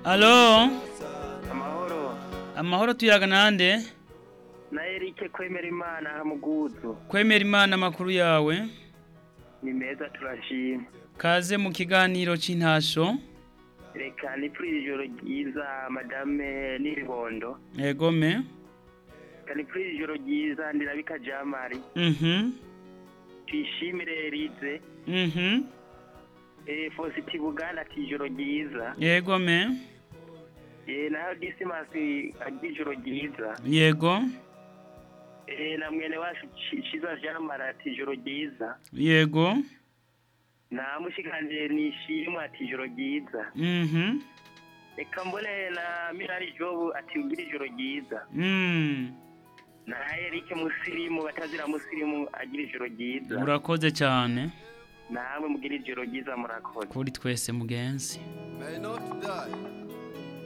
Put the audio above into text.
alo amahoro amahoro tuyaga nande na erike kwemera imana muguzu kwemera imana amakuru yawe ni meza turashima kaze mu kiganiro c'intasho reka ni kuri iri joro ryiza madame n'ibibondo egome reka ni kuri iri joro ryiza ndirabika jamari mhm tuyishimire erize mhm eh fositi buganda ati ijoro ryiza yegome eh naho disimasi ati ijoro ryiza yego eh na mwene wacu Ci- ciza jamari ati ijoro ryiza yego na mushikanje nishimwe ati ijoro ryiza mhm reka mbone na mirari jobu ati ugira ijoro ryiza mm na erike musirimu batazira musirimu agira ijoro ryiza urakoze cyane namwe mugira ijoro ryiza murakoze kuri twese mugenzi May not die.